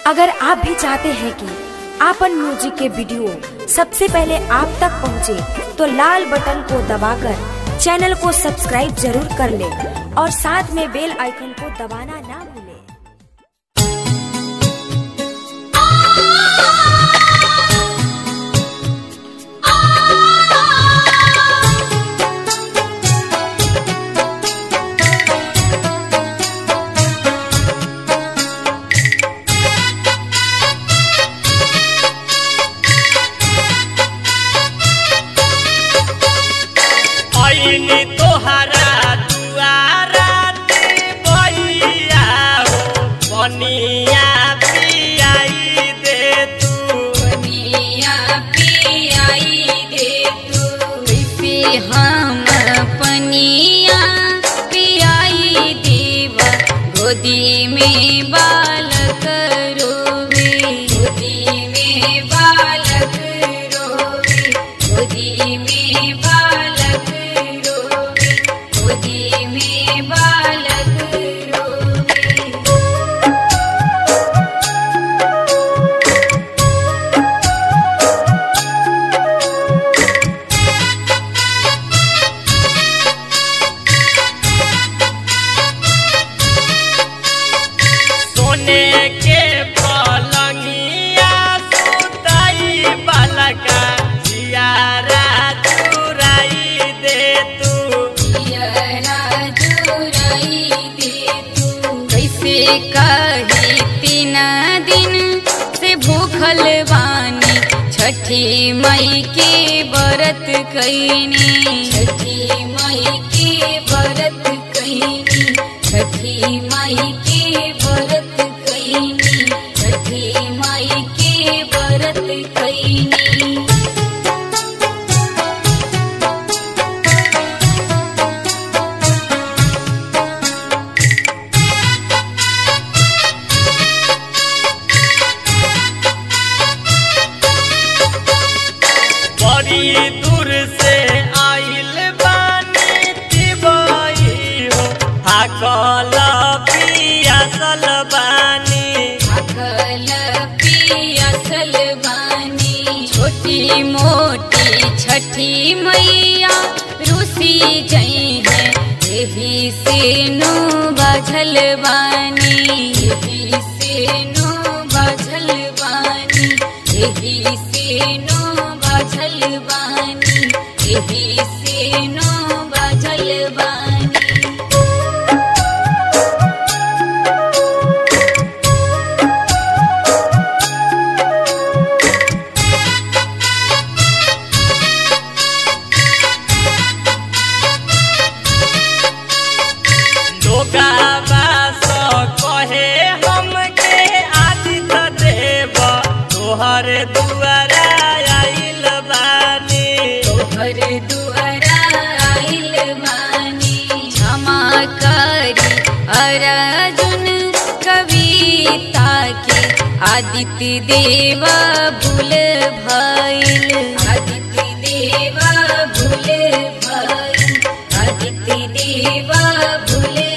अगर आप भी चाहते हैं कि आपन म्यूजिक के वीडियो सबसे पहले आप तक पहुंचे, तो लाल बटन को दबाकर चैनल को सब्सक्राइब जरूर कर ले और साथ में बेल आइकन को दबाना ना भूलें। ऐनी तोहरा दुआरा ते बइया हो बनिया पियाई दे तू पनिया पियाई दे तू पे हम पनिया पियाई देव गोदी में बालक रोवे गोदी में बालक रोवे गोदी में बालक रोवे गोदी में बालक रोवे सोने के पलंगिया सुताई बालका जियारा चुराई दे तू कैसे कही तीन दिन से भूखल बानी छठी मई के व्रत कैनी छठी मई के व्रत कैनी छठी मई के व्रत कैनी छठी मई के व्रत कैनी बड़ी दूर से आइल बानी तिबई हो थाकल पियासल बानी अकल पियासल बानी छोटी मोटी छठी मैया रूसी जई है एही से नो बाझल बानी एही से नो बाझल बानी एही से नो बाझल बानी एही से नो बाझल बानी लोगा बास कहे हमके आदित्य देव तोहर दुआरा आइल बानी तोहर दुआरा आइल बानी क्षमा करी अर्जुन कविता के आदित्य देव भूल भइल आदित्य देव भूल भइल आदित्य देव भूल